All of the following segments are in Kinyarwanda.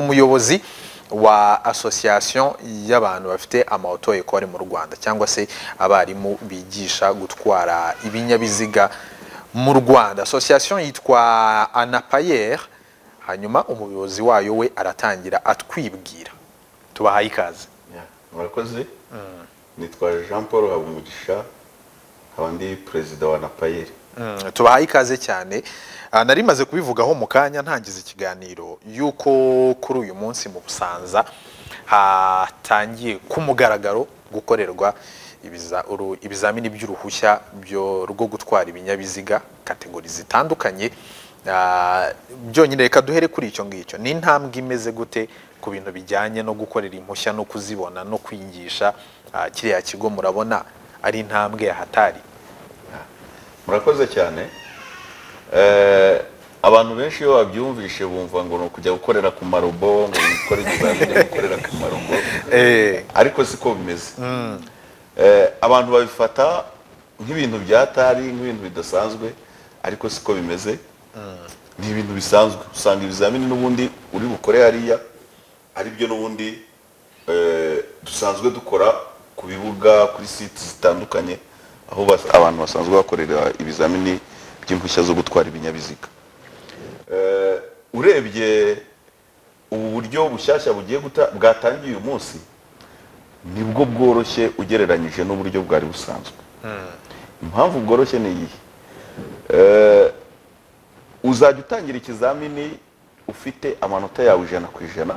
umuyobozi wa association y'abantu bafite amaoto ekore mu Rwanda cyangwa se abarimu bigisha gutwara ibinyabiziga mu Rwanda association yitwa Anapayer hanyuma umuyobozi wayo we aratangira atwibwira tubahaye ikaze murakoze nitwa jean paul habumugisha nkaba ndi perezida wa napayeri Mm, tubahaye ikaze cyane Ah, nari maze kubivugaho mu kanya ntangiza ikiganiro yuko kuri uyu munsi mu busanza hatangiye ku mugaragaro gukorerwa ibiza- uru- ibizamini by'uruhushya byo- rwo gutwara ibinyabiziga kategori zitandukanye Ah, byonyine reka duhere kuri icyo ngicyo ni intambwe imeze gute ku bintu bijyanye no gukorera impushya no kuzibona no kwigisha Ah, kiriya kigo murabona ari intambwe yahatari murakoze cyane Eh, abantu benshi iyo babyumvishe bumva ngo ni ukujya gukorera ku marobo ngo gukora ikizamini gukorera ku marobo Eh, ariko siko bimeze Eh, abantu babifata nk'ibintu byatari nk'ibintu bidasanzwe ariko siko bimeze ni ibintu bisanzwe usanga ibizamini n'ubundi uri bukore hariya ari byo n'ubundi eh, dusanzwe dukora ku bibuga kuri site zitandukanye aho bas- abantu basanzwe bakorera ibizamini by'impushya zo gutwara ibinyabiziga Eh, urebye ubu buryo bushyashya bugiye guta- bwatangiye uyu munsi nibwo bworoshye ugereranyije n'uburyo bwari busanzwe impamvu bworoshye ni iyihe Eh, uzajya utangira ikizamini ufite amanota yawe ijana ku ijana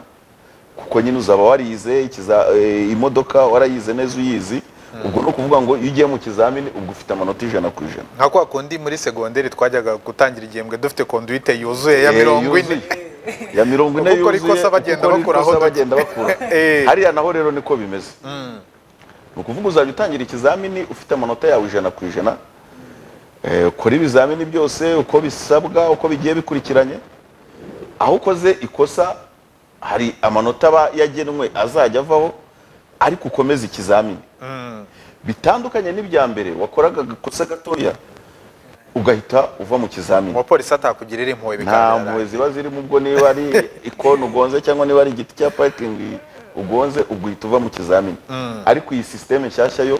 kuko nyine uzaba warize ikiza- eh, imodoka warayize neza uyizi ubwo ni ukuvuga ngo iyo ugiye mu kizamini ubwo ufite amanota ijana ku ijana nka kwa kundi muri segonderi twajyaga gutangira igihembwe dufite konduite yuzuye ya Eh, mirongo yuzuye. ine ya mirongo ine Uko ukora yuzuye, ikosa bagenda uko ukora bakuraho ikosa duke. bagenda bakura Eh. hariya naho rero niko bimeze ni ukuvuga uzajya utangira ikizamini ufite amanota yawe ijana ku ijana Eh, ukora ibizamini byose uko bisabwa uko bigiye bikurikiranye aho ukoze ikosa hari amanota aba yagenwe azajya avaho ariko ukomeza ikizamini bitandukanye n'ibya mbere wakoraga agakosa gatoya ugahita uva mu kizamini umupolisi atakugirira impuhwe nta bigaragara mpuhwe ziba zirimo ubwo niba ari ikoni ugonze cyangwa niba ari igiti cya parikingi ugonze ubwo uhita uva mu kizamini ariko iyi sisiteme nshyashya yo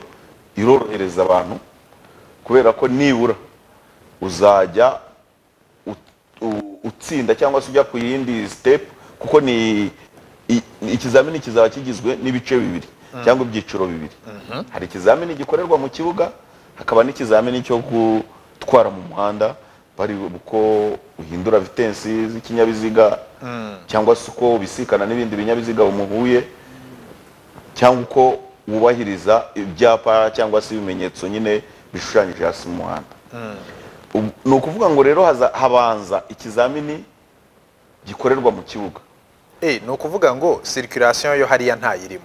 irorohereza abantu kubera ko nibura uzajya ut- u- utsinda cyangwa se ujya ku yindi sitepu kuko ni i- ikizamini kizaba kigizwe n'ibice bibiri cyangwa ibyiciro bibiri hari ikizamini gikorerwa mu kibuga hakaba n'ikizamini cyo gutwara mu muhanda bari uko uhindura vitensi z'ikinyabiziga cyangwa se uko ubisikana n'ibindi binyabiziga umuhuye cyangwa uko wubahiriza ibyapa cyangwa se ibimenyetso nyine bishushanyije hasi mu muhanda Ubu- ni ukuvuga ngo rero haza- habanza ikizamini gikorerwa mu kibuga Eh, ni ukuvuga ngo circulation yo hariya ntayirimo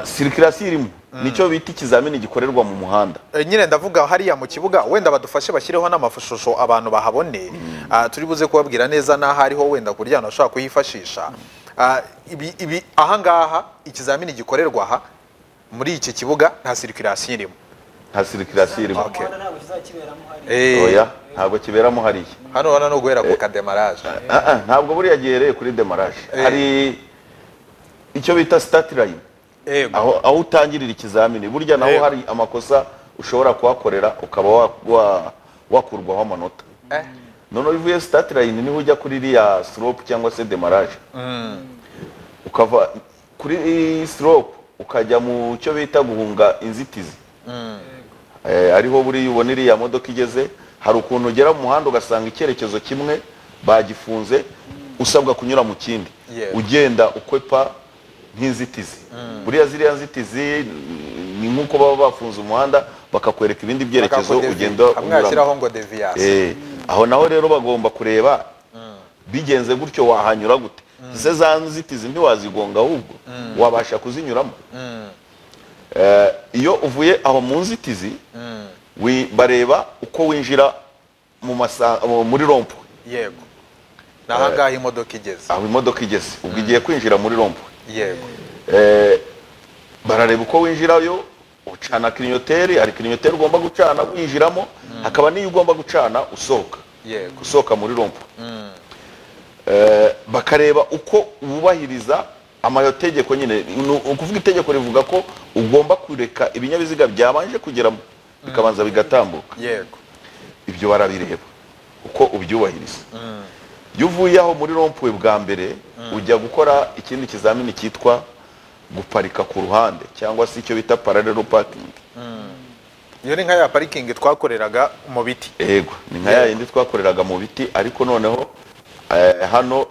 sirikirasi irimo nicyo bita ikizamini gikorerwa mu muhanda Eh, nyine ndavuga hariya mu kibuga wenda badufashe bashyireho n'amashusho abantu bahabone Ah, turi buze kubabwira neza n'aho ariho wenda kuryana bashobora kuhifashisha Ah, ibi- ibi- ahangaha ikizamini gikorerwa aha muri iki kibuga nta circulation irimo nta sirikirasi irimo Okay. umuhanda ntabwo kizakiberamo hariya Eh, oya ntabwo kiberamo hariya hano urabona no guhera ku kademaraje Ah, ah, ntabwo buriya gihereye kuri demaraje Eh. hari icyo bita sitati layini Yego. aho aho utangirira ikizamini burya naho Yego. hari amakosa ushobora kuhakorera ukaba wa- wa- wakurwaho amanota Eh. noneho iyo uvuye sitati layini niho ujya kuri iriya siropu cyangwa se demaraje ukava kuri siropu ukajya mu cyo bita guhunga inzitizi Eh, ariho buriya ubona iriya modoka igeze hari ukuntu ugera mu muhanda ugasanga icyerekezo kimwe bagifunze usabwa kunyura mu kindi Yego. ugenda ukwepa nk'inzitizi buriya ziriya nzitizi mm, ni nk'uko baba bafunze umuhanda bakakwereka ibindi byerekezo Bakakudevi- ugenda unyuramo hamwashyiraho ngo deviance Eh, aho naho rero bagomba kureba bigenze gutyo wahanyura gute se za nzitizi ntiwazigonga ahubwo wabasha kuzinyuramo Eh, iyo uvuye aho mu nzitizi wi- bareba uko winjira mu masa- mu- muri rompo yego ni ahangaha imodoka igeze aho imodoka igeze ubwo igiye kwinjira muri rompo yego Eh, barareba uko winjirayo ucana kirinoteri hari kirinoteri ugomba gucana winjiramo hakaba n'iyo ugomba gucana usohoka yego gusohoka muri rompo eh, bakareba uko wubahiriza amategeko nyine ni ukuvuga itegeko rivuga ko ugomba kureka ibinyabiziga byabanje kugeramo bikabanza bigatambuka yego ibyo barabireba uko ubyubahiriza iyo uvuye aho muri rompuwe bwa mbere ujya gukora ikindi kizamini cyitwa guparika ku ruhande cyangwa se icyo bita paralelo pakingi iyo ni nka ya parikingi twakoreraga mu biti yego ni nka ya yindi twakoreraga mu biti ariko noneho eh, hano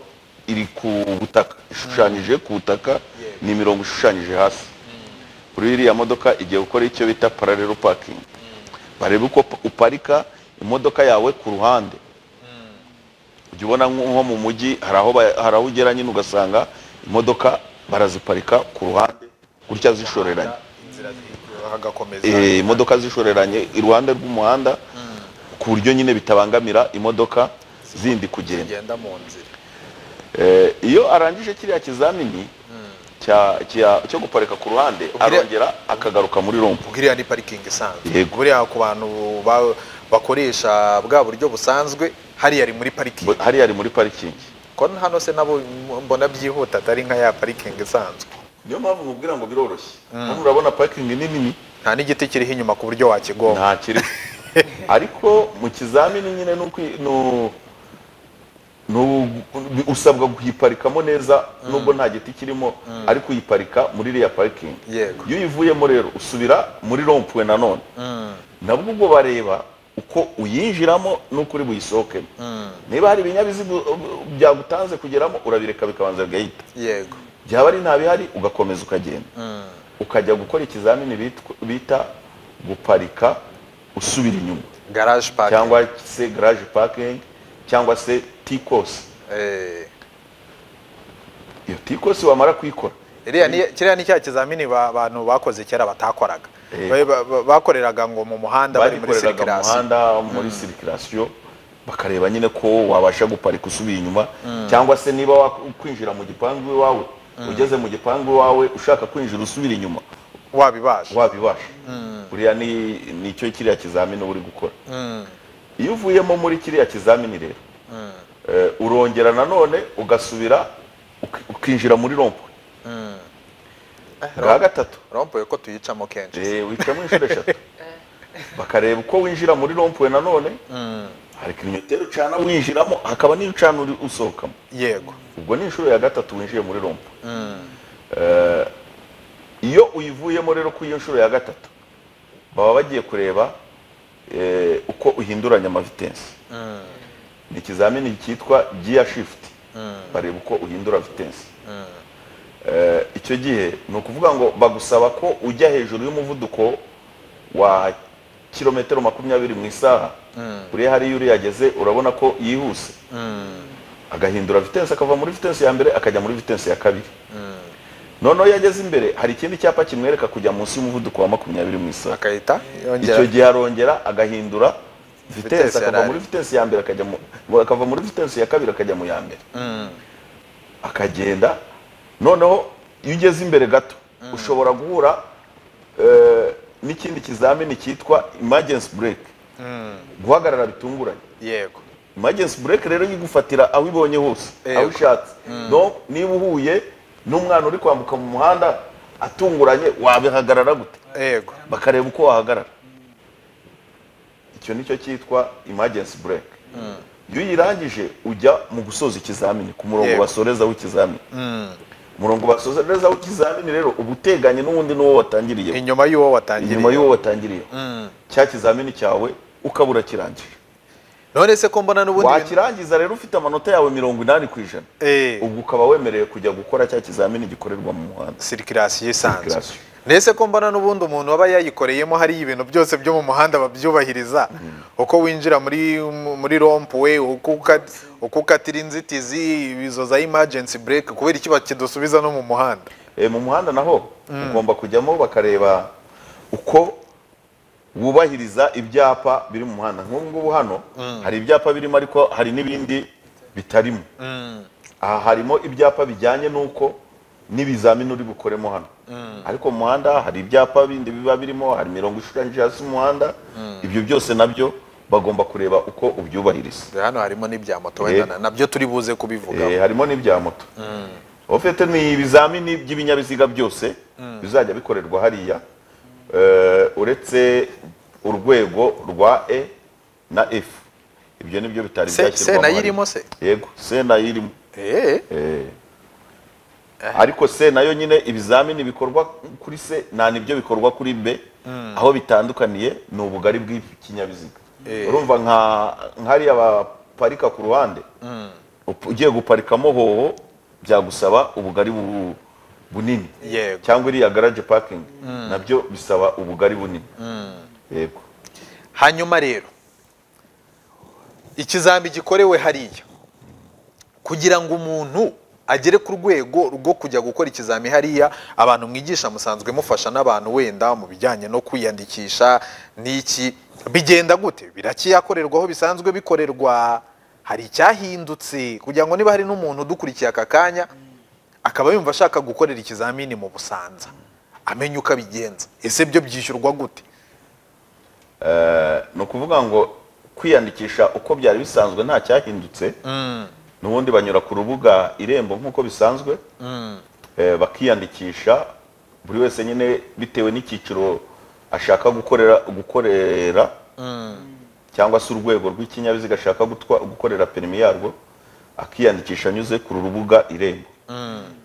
iri ku butaka ishushanyije ku butaka ni imirongo ishushanyije hasi kuri iriya modoka igiye gukora icyo bita paralelo pakingi barebe uko pa- uparika imodoka yawe ku ruhande ujya ubona nko nko mu mujyi hari aho ba- hari aho ugera nyine ugasanga imodoka baraziparika ku ruhande gutya zishoreranye inzira zihindura, hagakomeza Eh, imodoka zishoreranye iruhande rw'umuhanda ku buryo nyine bitabangamira imodoka zindi kugenda zigenda mu nzira Eh, iyo arangije kiriya kizamini cya- cya- cyo guparika ku ruhande arongera akagaruka muri rompo ubwo iriya ni parikingi isanzwe Yego. buriya ku bantu ba- bakoresha bwa buryo busanzwe hariya ari muri parikingi hariya ari muri parikingi ko hano se nabo mbona byihuta atari nka ya parikingi isanzwe niyo mpamvu mubwira ngo biroroshye hano urabona parikingi ni nini nta n'igiti kiriho inyuma ku buryo wakigonga nta kiri ariko mu kizamini nyine nuko i- nu- nu- usabwa kuyiparikamo neza nubwo nta giti kirimo ariko uyiparika muri iriya parikingi Yego. iyo uyivuyemo rero usubira muri rompuwe nanone nabwo ubwo bareba uko uyinjiramo n'uko uri buyisohokemo niba hari ibinyabiziga u- u- byagutanze kugeramo urabireka bikabanza bigahita yego byaba ari nta bihari ugakomeza ukagenda ukajya gukora ikizamini bitwa- bita guparika usubira inyuma garaje pake cyangwa se garage parking cyangwa se tikose iyo tikose wamara kuyikora iriya ni kiriya ni cya kizamini ba- abantu bakoze kera batakoraga Yego. Ba- ba- ba- bakoreraga ngo mu muhanda bari muri bagikoreraga mu sirikirasi muhanda muri sirikirasiyo bakareba nyine ko wabasha guparika usubira inyuma cyangwa se niba wakwinjira mu gipangu iwawe ugeze mu gipangu iwawe ushaka kwinjira usubira inyuma wabibasha wabibasha buriya ni nicyo kiriya kizamini uba uri gukora iyo uvuyemo muri kiriya kizamini rero eh, urongera nanone ugasubira uki- ukinjira muri rompo bwa gatatu rompuwe ko tuyicamo kenshi eh, wicamo inshuro eshatu bakareba uko winjira muri rompuwe nanone hari kilometero ucana winjiramo hakaba n'iyo ucana uri usohokamo yego ubwo ni inshuro ya gatatu winjiye muri rompo Eh, iyo uyivuyemo rero ku iyo nshuro ya gatatu baba bagiye kureba eh, uko uhinduranya amavitensi ni ikizamini cyitwa giya shifuti bareba uko uhindura vitensi Eh, icyo gihe ni ukuvuga ngo bagusaba ko ujya hejuru y'umuvuduko wa kilometero makumyabiri mu isaha uriya hariya uri yageze urabona ko yihuse agahindura vitensi akava muri vitensi ya mbere akajya muri vitensi ya kabiri noneho iyo ageze imbere hari ikindi cyapa kimwereka kujya munsi y'umuvuduko wa makumyabiri mu isaha akahita icyo yongera gihe arongera agahindura Vitesse vitesi akava yarari. muri vitesi ya mbere akajya mu mu- akava muri vitesi ya kabiri akajya mu ya mbere akagenda noneho iyo ugeze imbere gato ushobora guhura eh, n'ikindi kizamini cyitwa emergency break guhagarara bitunguranye yego emergency break rero yigufatira aho ibonye hose Yego. aho ushatse no niba uhuye n'umwana uri kwambuka mu muhanda atunguranye wabihagarara gute yego bakareba uko wahagarara icyo nicyo cyitwa emergency break iyo uyirangije ujya mu gusoza ikizamini ku murongo Yego. basorezaho ikizamini umurongo basorezaho ikizamini rero uba uteganye n'uwundi n'uwo watangiriye inyuma y'uwo watangiriye inyuma y'uwo watangiriye cya kizamini cyawe ukaba urakirangije none se ko mbona n'ubundi bintu- wakirangiza rero ufite amanota yawe mirongo inani ku ijana Eh. ubwo ukaba wemerewe kujya gukora cya kizamini gikorerwa mu muhanda sirikirasiyo isanzwe Circulation. mbese ko mbona n'ubundi umuntu waba yayikoreyemo hariyo ibintu byose byo mu muhanda babyubahiriza uko winjira muri muri rompuwe uko uka- uko ukatira inzitizi ibizo za imajensi bureke kubera iki bakidusubiza no mu muhanda Eh, mu muhanda naho ugomba kujyamo bakareba uko wubahiriza ibyapa biri mu muhanda nk'ubu ngubu hano hari ibyapa birimo ariko hari n'ibindi bitarimo aha harimo ibyapa bijyanye n'uko n'ibizamini uri bukoremo hano ariko mu muhanda hari ibyapa bindi biba birimo hari imirongo ishushanyije hasi mu muhanda ibyo byose nabyo bagomba kureba uko ubyubahiriza Dore hano harimo n'ibya moto Eh. wenda na- nabyo turi buze Eh, kubivugaho harimo n'ibya moto ofete ni ibizamini by'ibinyabiziga byose bizajya bikorerwa hariya Eh, uretse urwego rwa e na f ibyo nibyo bitari Se- byashyirwamo Sena hariya. yirimo se? yego sena yirimo Eh, Eh. ariko se nayo nyine ibizamini bikorwa kuri se nta nibyo bikorwa kuri be aho bitandukaniye ni ubugari bw'ikinyabiziga Eh. urumva nka nk'ariya baparika ku ruhande up- ugiye guparikamo hoho byagusaba ubugari bu- bunini Yego. cyangwa iriya garaje pakingi nabyo bisaba ubugari bunini yego hanyuma rero ikizami gikorewe hariya kugira ngo umuntu agere ku rwego rwo kujya gukora ikizami hariya abantu mwigisha musanzwe mufasha n'abantu wenda mu bijyanye no kwiyandikisha n'iki bigenda gute birakiyakorerwaho bisanzwe bikorerwa hari icyahindutse kugira ngo niba hari n'umuntu udukurikiye aka kanya akaba yumva ashaka gukorera ikizamini mu busanza amenye uko abigenza ese byo byishyurwa gute ni ukuvuga ngo kwiyandikisha uko byari bisanzwe nta cyahindutse n'ubundi banyura ku rubuga irembo nk'uko bisanzwe Eh, bakiyandikisha buri wese nyine bitewe n'icyiciro ashaka gukorera gukorera cyangwa se urwego rw'ikinyabiziga ashaka gutwa- gukorera perimi yarwo akiyandikisha anyuze ku rubuga irembo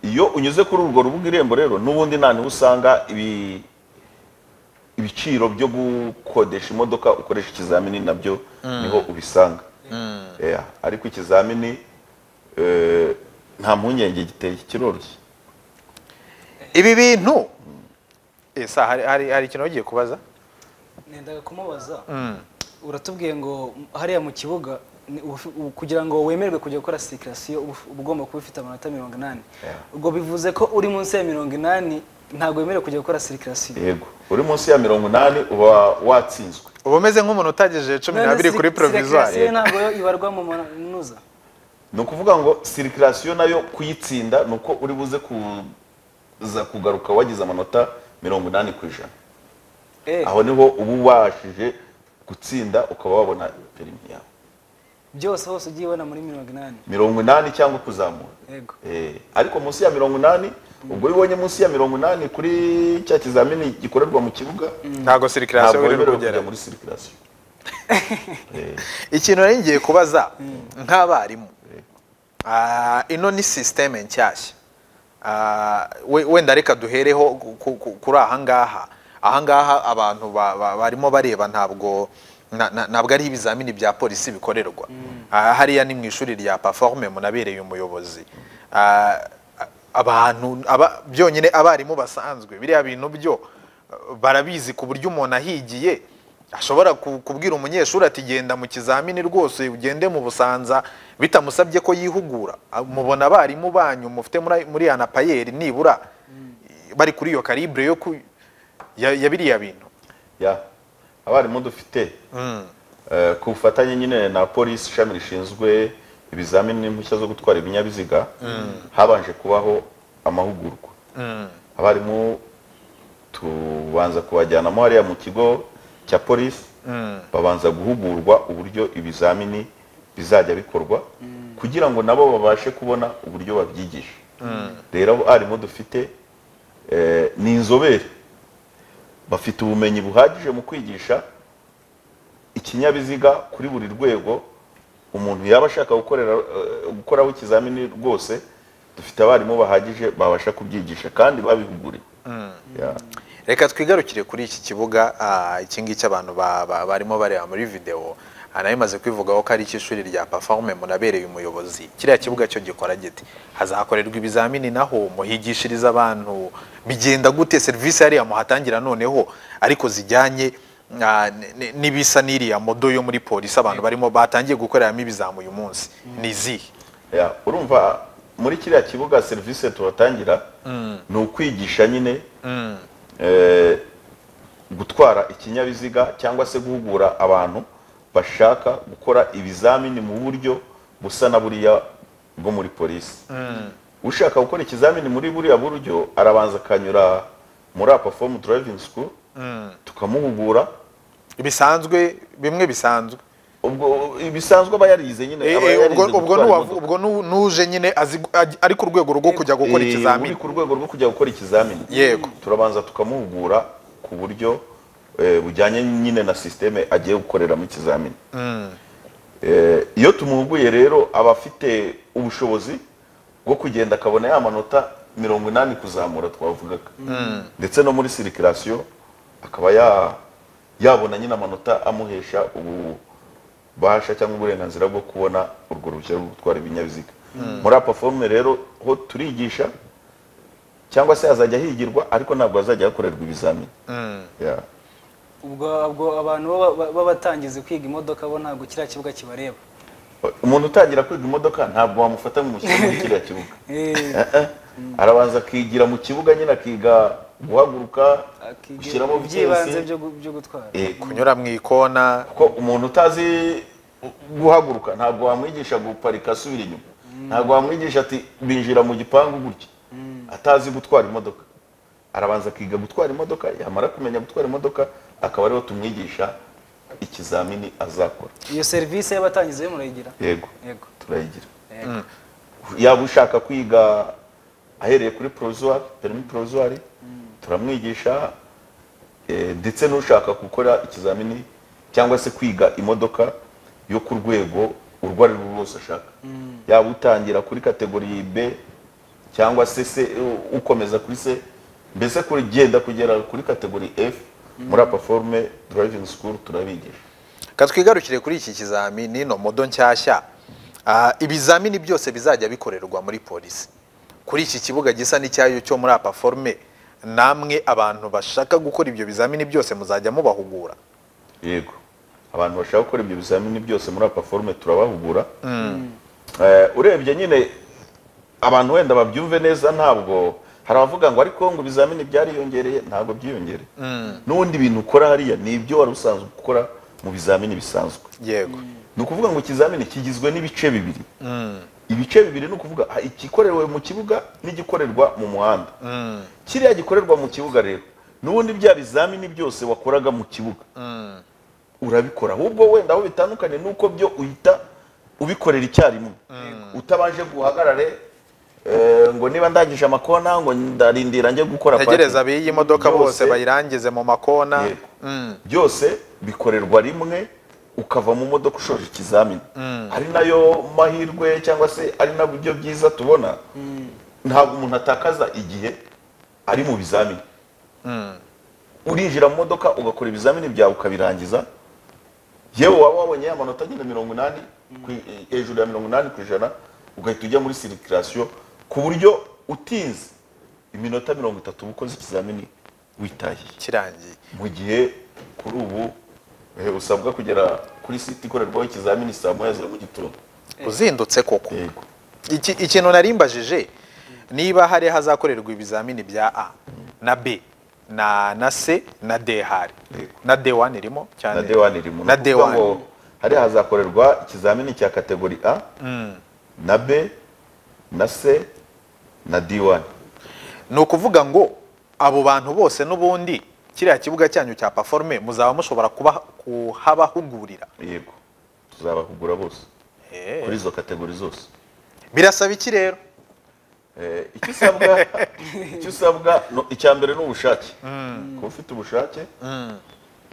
iyo unyuze kuri urwo rubuga irembo rero n'ubundi nta niho usanga ibi ibiciro byo gukodesha imodoka ukoresha ikizamini nabyo niho ubisanga Yeah, ariko ikizamini eh, nta mpungenge giteye kiroroshye ibi bintu esa hari, hari, hari ikintu ugiye kubaza nendaga kumubaza uratubwiye ngo hariya mu kibuga ni- ubu- ubu- kugira ngo wemerwe kujya gukora sikirasiyo uba uf- uba ugomba kuba ufite amanota mirongo inani Yeah. ubwo bivuze ko uri munsi ya mirongo inani ntabwo wemerewe kujya gukora sikirasiyo yego uri munsi ya mirongo inani uba watsinzwe uba umeze nk'umuntu utagejeje cumi n'abiri kuri provisoire sikirasiyo ntabwo yo ibarwa mu manuza ni ukuvuga ngo sirikirasiyo nayo kuyitsinda ni uko uri buze kuza kugaruka wagize amanota mirongo inani ku ijana Eh, aho niho uba ubashije gutsinda ukaba wabona perimi yawe byose hose ugiye ubona muri mirongo inani mirongo inani cyangwa kuzamura yego Eh, ariko munsi ya mirongo inani ubwo iyo ubonye munsi ya mirongo inani kuri cya kizamini gikorerwa mu kibuga ntabwo ntabwo sirikirasiyo iri wemerewe kugera kujya muri sirikirasiyo ikintu nari ngiye kubaza nk'abarimu ah, ino ni sisiteme nshyashya Ah, we- wenda reka duhereho ku- ku- ku- kuri ahangaha ahangaha abantu ba- ba- barimo bareba ntabwo na- na- ntabwo ari ibizamini bya polisi bikorerwa Ah, hariya ni mu ishuri rya paforume munabereye umuyobozi Ah, abantu aba- byonyine abarimu basanzwe biriya bintu byo eh, barabizi ku buryo umuntu ahigiye ashobora ku- kubwira umunyeshuri ati genda mu kizamini rwose ugende mu busanza bitamusabye ko yihugura Ah, mubona abarimu banyu mufite muri- muri ya na payeri nibura bari kuri iyo karibure yo ku- ya ya biriya bintu ya abarimu dufite eh, ku bufatanye nyine na polisi ishami rishinzwe ibizamini n'impushya zo gutwara ibinyabiziga habanje kubaho amahugurwa abarimu tubanza kubajyanamo hariya mu kigo cya polisi babanza guhugurwa uburyo ibizamini bizajya bikorwa kugira ngo nabo babashe kubona uburyo babyigisha rero abarimu dufite eh, ni inzobere bafite ubumenyi buhagije mu kwigisha ikinyabiziga kuri buri rwego umuntu yaba ashaka gukorera eh, gukoraho ikizamini rwose dufite abarimu bahagije babasha kubyigisha kandi babihuguriwe Ya. reka twigarukire kuri iki kibuga ah, iki ngiki abantu ba- ba- barimo bareba muri videwo Ah, nari maze kwivugaho ko ari icy'ishuri rya paforume munabereye umuyobozi kiriya kibuga cyo gikora giti hazakorerwa ibizamini naho muhigishiriza abantu bigenda gute serivisi hariya muhatangira noneho ariko zijyanye ah, n- n- n'ibisa n'iriya modo yo muri polisi abantu barimo batangiye gukoreramo ibizamu uyu munsi ni izihe Ya, urumva muri kiriya kibuga serivisi tubatangira ni ukwigisha nyine eh, gutwara ikinyabiziga cyangwa se guhugura abantu bashaka gukora ibizamini mu buryo busa na buriya bwo muri polisi ushaka gukora ikizamini muri buriya buryo arabanza akanyura muri apa fomu driving school tukamuhugura bisanzwe bimwe bisanzwe ubwo bisanzwe aba yarize nyine aba Eh, eh, yarize ubwo ubwo gutwara nuwavu- imodoka. ubwo nu- nuje nyine azi gu- aj- ari ku rwego rwo kujya gukora Eh, ikizamini uri ku rwego rwo kujya gukora ikizamini Yego. turabanza tukamuhugura ku buryo eh, bujyanye nyine na sisiteme agiye gukoreramo ikizamini Eh, iyo tumuhuguye rero aba afite ubushobozi bwo kugenda akabona ya manota mirongo inani kuzamura twavugaga ndetse no muri sirikirasiyo akaba ya- yabona nyine amanota amuhesha ububasha cyangwa uburenganzira bwo kubona urwo ruhushya rwo gutwara ibinyabiziga muri apaforume rero ho turigisha cyangwa se azajya higirwa ariko ntabwo azajya hakorerwa ibizamini Yeah. ubwo ubwo abantu baba- baba batangize kwiga imodoka bo ntabwo kiriya kibuga kibareba umuntu utangira kwiga imodoka ntabwo wamufata mu mushyira muri kiriya kibuga Eh, Eh, eh. arabanza akigira mu kibuga nyine akiga guhaguruka akiga gushyiramo ibyibanze vitesi byo gu- byo gutwara Eh, ku- kunyura mu ikona kuko umuntu utazi guhaguruka ntabwo wamwigisha guparika asubira inyuma ntabwo wamwigisha ati binjira mu gipangu gutya atazi gutwara imodoka arabanza akiga gutwara imodoka yamara kumenya gutwara imodoka akaba ariho tumwigisha ikizamini azakora iyo serivisi y'abatangize yo murayigira yego yego turayigira yego. yaba ushaka kwiga ahereye kuri porozwari perimi porozwari turamwigisha eh, ndetse n'ushaka gukora ikizamini cyangwa se kwiga imodoka yo ku rwego urwo ari rwo rwose ashaka yaba utangira kuri kategori b cyangwa se se u- ukomeza kuri se mbese kugenda kugera kuri kategori f muri apaforume driving school turabigisha ka twigarukire kuri iki kizamini no modo nshyashya Ah, ibizamini byose bizajya bikorerwa muri polisi kuri iki kibuga gisa n'icyayo cyo muri apaforume namwe abantu bashaka gukora ibyo bizamini byose muzajya mubahugura yego abantu bashaka gukora ibyo bizamini byose muri apaforume turabahugura Eh, urebye nyine abantu wenda babyumve neza ntabwo hari abavuga ngo ariko ngo ibizamini byariyongereye ntabwo byiyongereye n'ubundi ibintu ukora hariya ni ibyo wari usanzwe ukora mu bizamini bisanzwe yego ni ukuvuga ngo ikizamini kigizwe n'ibice bibiri ibice bibiri ni ukuvuga ha- igikorewe mu kibuga n'igikorerwa mu muhanda kiriya gikorerwa mu kibuga rero n'ubundi bya bizamini byose wakoraga mu kibuga urabikora ahubwo wenda aho bitandukanye nuko byo uhita ubikorera icyarimwe utabanje guhagarare eh, ngo niba ndangije amakona ngo ndarindira njye gukora tegereza parking. abiyi modoka bose Byose- bayirangize mu makona Yego. byose bikorerwa rimwe ukava mu modoka ushoje ikizamini ari nayo mahirwe cyangwa se ari na buryo byiza tubona ntabwo umuntu atakaza igihe ari mu bizamini urinjira mu modoka ugakora ibizamini byawe ukabirangiza yewe waba wabonye ya manota nyine mirongo inani ku- hejuru ya mirongo inani ku ijana ugahita ujya muri sirikirasiyo ku buryo utinze iminota mirongo itatu uba ukoze ikizamini witahiye kirangiye mu gihe kuri ubu eh, usabwa kugera kuri site ikorerwaho ikizamini saa moya za mu gitondo uzindutse koko yego Iki- ikintu narimbajije niba hari hazakorerwa ibizamini bya a na b na na c na d hari Yego. na d wani irimo cyane na dewani irimo na Ni ukuvuga D1. ngo hari hazakorerwa ikizamini cya kategori a na b na c na d1 ni ukuvuga ngo abo bantu bose n'ubundi kiriya kibuga cyanyu cya paforume muzaba mushobora kuba- kuhabahugurira yego tuzabahugura bose Eh, kuri izo kategori zose birasaba iki rero Eh, icyo usabwa icyo usabwa no- icya mbere ni ubushake kuba ufite ubushake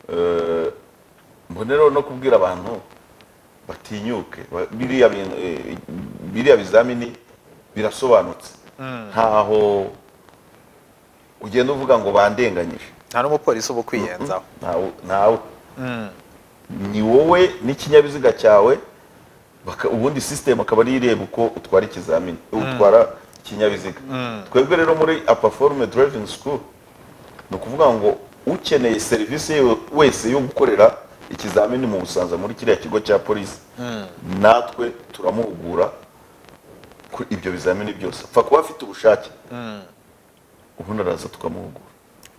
Eh, mbone rero no kubwira abantu batinyuke ba- biriya bintu, eh, biriya bizamini birasobanutse ntaho ugenda uvuga ngo bandenganyije nta n'umupolisi uba ukwiyenzaho ntawe ntawe ni wowe n'ikinyabiziga cyawe baka- ubundi sisitemu akaba ariyo ireba uko utwara ikizamini utwara ikinyabiziga twebwe rero muri apaforume driving school ni ukuvuga ngo ukeneye serivisi yo- wese yo gukorera ikizamini mu busanza muri kiriya kigo cya polisi natwe turamuhugura ku ibyo bizamini byose apfa kuba afite ubushake ubundi araza tukamuhugura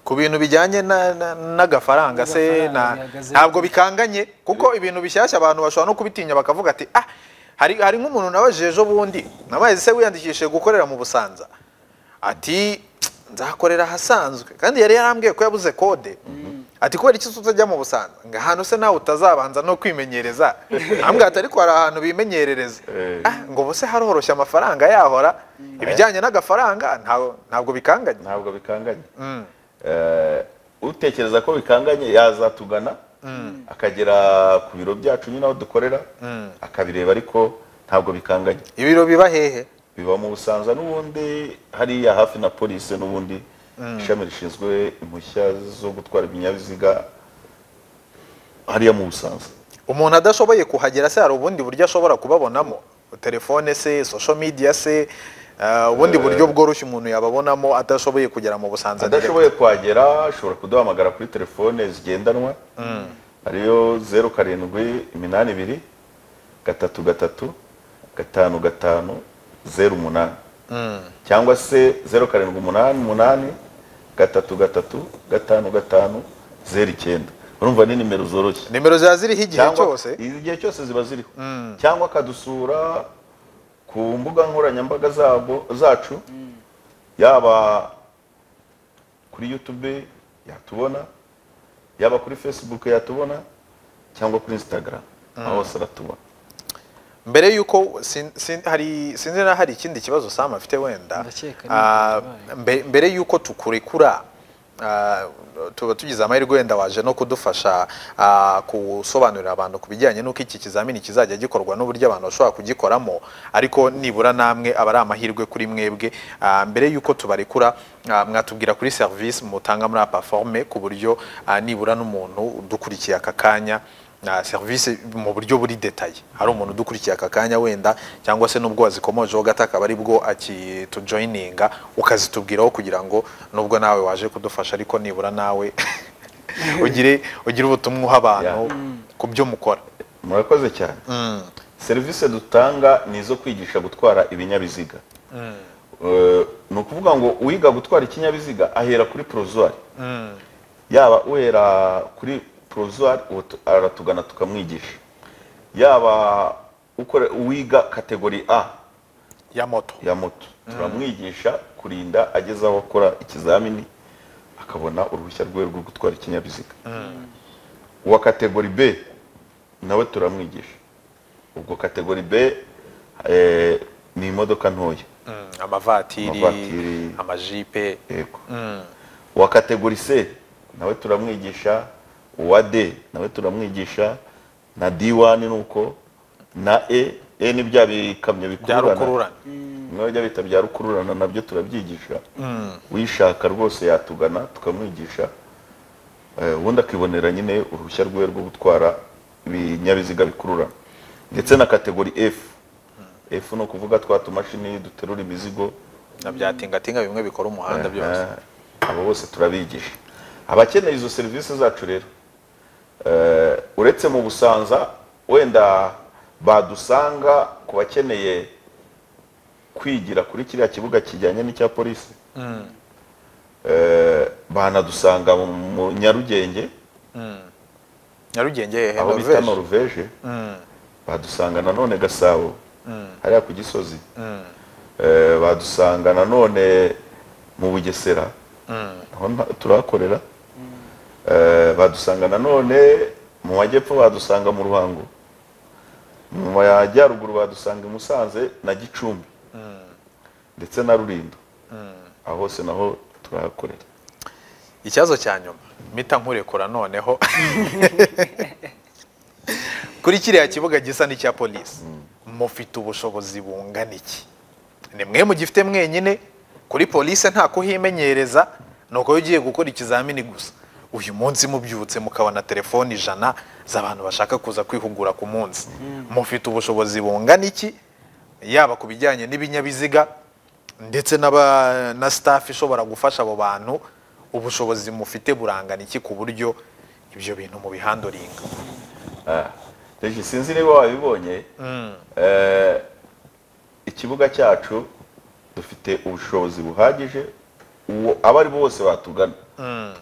ku bintu bijyanye na- na- n'agafaranga se na- Agafaranga bihagaze- ntabwo bikanganye kuko ibintu bishyashya abantu bashobora no kubitinya bakavuga ati ah hari hari nk'umuntu nabajije ejo bundi nabaye se wiyandikishije gukorera mu busanza ati nzakorera ahasanzwe kandi yari yarambwiye ko yabuze kode ati kubera iki se utajya mu busanza ngo ahantu se nawe utazabanza no kwimenyereza ntabwo ariko hari ahantu bimenyerereza Eh. Ah, ngo bose haroroshye amafaranga yahora ibijyanye n'agafaranga ntago- ntabwo bikanganye ntabwo bikanganye Eh, utekereza ko bikanganye yazatugana akagera ku biro byacu nyine aho dukorera akabireba ariko ntabwo bikanganye ibiro biba hehe biba mu busanza n'ubundi hariya hafi na polisi n'ubundi ishami rishinzwe impushya zo gutwara ibinyabiziga hariya mu busanza umuntu adashoboye kuhagera se hari ubundi buryo ashobora kubabonamo telefone se social media se ah, ubundi buryo bworoshye umuntu yababonamo adashoboye kugera mu busanza adashoboye kuhagera ashobora kuduhamagara kuri telefone zigendanwa ariyo zeru karindwi iminani ibiri gatatu gatatu gatanu gatanu zeru umunani cyangwa se zeru karindwi umunani umunani gatatu gatatu gatanu gatanu zeru icyenda urumva ni nimero zoroshye nimero ziba ziriho igihe Cyangwa- cyose igihe cyose ziba ziriho cyangwa akadusura ku mbuga nkoranyambaga zabo zacu yaba kuri youtube yatubona yaba kuri facebook yatubona cyangwa kuri instagram aho hose aratubona mbere y'uko sin- sin- hari- sinzi na hari ikindi kibazo sam afite wenda Ndakeka ni Ah, ikibazo. mbe- mbere y'uko tukurekura ah, tuba tugize amahirwe wenda waje no kudufasha ah, gusobanurira abantu ku bijyanye n'uko iki kizamini kizajya gikorwa n'uburyo abantu bashobora kugikoramo ariko nibura namwe aba ari amahirwe kuri mwebwe Ah, mbere y'uko tubarekura ah, mwatubwira kuri serivisi mutanga muri paforome ku buryo ah, nibura n'umuntu udukurikiye aka kanya na serivisi mu buryo buri detaye hari umuntu udukurikiye aka kanya wenda cyangwa se n'ubwo wazikomojeho gato akaba ari bwo akitujoyininga ukazitubwiraho kugira ngo nubwo nawe waje kudufasha ariko nibura nawe ugire ugire ubutumwa uha abantu ku byo mukora murakoze cyane serivisi dutanga ni izo kwigisha gutwara ibinyabiziga Eh, ni ukuvuga ngo uwiga gutwara ikinyabiziga ahera kuri porozwari yaba uhera kuri porozwari aratugana tukamwigisha yaba ukore- uwiga kategori a ya moto ya moto turamwigisha kurinda ageze aho akora ikizamini akabona uruhushya rwe rwo gutwara ikinyabiziga uwa kategori b nawe turamwigisha ubwo kategori b eh, ni imodoka ntoya Mm, amavatiri Amavatiri. amajipe yego uwa kategori c nawe turamwigisha uwa d nawe turamwigisha na d1 ni uko na e e ni bya bikamyo bya bikururana rukururana bimwe bajya bita bya rukururana nabyo turabyigisha uyishaka rwose yatugana tukamwigisha Eh, ubundi akibonera nyine uruhushya rwe rwo gutwara ibinyabiziga bikururana ndetse na kategori f f ni ukuvuga twa tumashini duterura imizigo na bya tingatinga bimwe bikora umuhanda byose Aha. abo bose turabigisha abakeneye izo serivisi zacu rero eh, uretse mu busanza wenda badusanga ku bakeneye kwigira kuri kiriya kibuga kijyanye n'icya polisi Eh, banadusanga mu mu nyarugenge nyarugenge hehe aho bita Norvège? noruveje badusanga nanone gasabo hariya ku gisozi Eh, badusanga nanone mu bugesera naho nta- turahakorera Eh, badusanga nanone mu majyepfo badusanga mu ruhango mu majyaruguru badusanga i musanze na gicumbi ndetse na rulindo aho hose naho turahakorera ikibazo cya nyuma mpita nkurekura noneho kuri kiriya kibuga gisa n'icya polisi mufite ubushobozi bungana iki ni mwe mugifite mwenyine kuri polisi nta kuhimenyereza ni uko ugiye gukora ikizamini gusa uyu munsi mubyutse mukabona telefoni ijana z'abantu bashaka kuza kwihugura ku munsi mufite ubushobozi bungana iki yaba ku bijyanye n'ibinyabiziga ndetse n'aba na staff ishobora gufasha abo bantu ubushobozi mufite burangana iki ku buryo ibyo bintu mu bihandoringa Regi sinzi niba wabibonye Eh, ikibuga cyacu dufite ubushobozi buhagije uwo abo ari bo bose batugana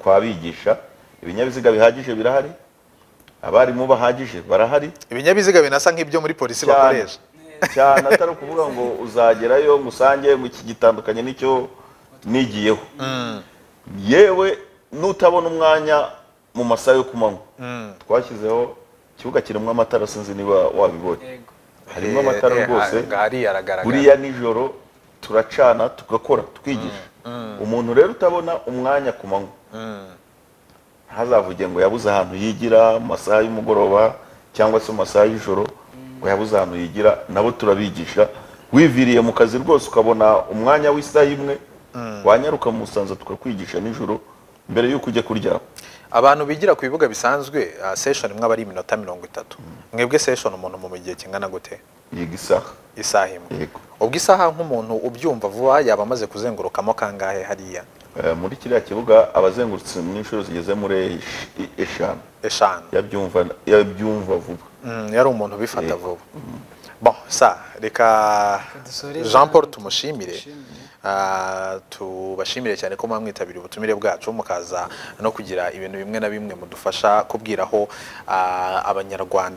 twabigisha ibinyabiziga bihagije birahari abarimu bahagije barahari ibinyabiziga binasa nk'ibyo muri polisi bakoresha cyane atari ukuvuga ngo uzagerayo ngo usange ngo iki gitandukanye n'icyo nigiyeho yewe nutabona umwanya mu masaha yo ku manywa twashyizeho ikibuga kirimo amatara sinzi niba wabibonye yego harimo amatara Eh, eh, rwose aha- hariya aragaragara buriya nijoro turacana tugakora twigisha umuntu rero utabona umwanya ku manywa ntazavuge ngo yabuze ahantu yigira mu masaha y'umugoroba cyangwa se mu masaha y'ijoro ngo yabuze ahantu yigira nabo turabigisha wiviriye mu kazi rwose ukabona umwanya w'isaha imwe wanyaruka mu musanza tukakwigisha nijoro mbere y'uko ujya kuryama abantu bigira ku bibuga bisanzwe ah, session imwe aba ari iminota mirongo itatu mwebwe session umuntu mu gihe kingana gute yiga isaha isaha imwe yego ubwo isaha nk'umuntu ubyumva vuba yaba amaze kuzengurukamo kangahe hariya Eh, muri kiriya kibuga abazengurutse mu inshuro zigeze muri esh- eshanu eshanu yabyumva yabyumva vuba Mm, yari umuntu ubifata vuba bon sa reka dusoreze jean paul hano, tumushimire tumushimire. Ah, tubashimire cyane ko mwamwitabiriye ubutumire bwacu mukaza no kugira ibintu bimwe na bimwe mudufasha kubwiraho ah, abanyarwanda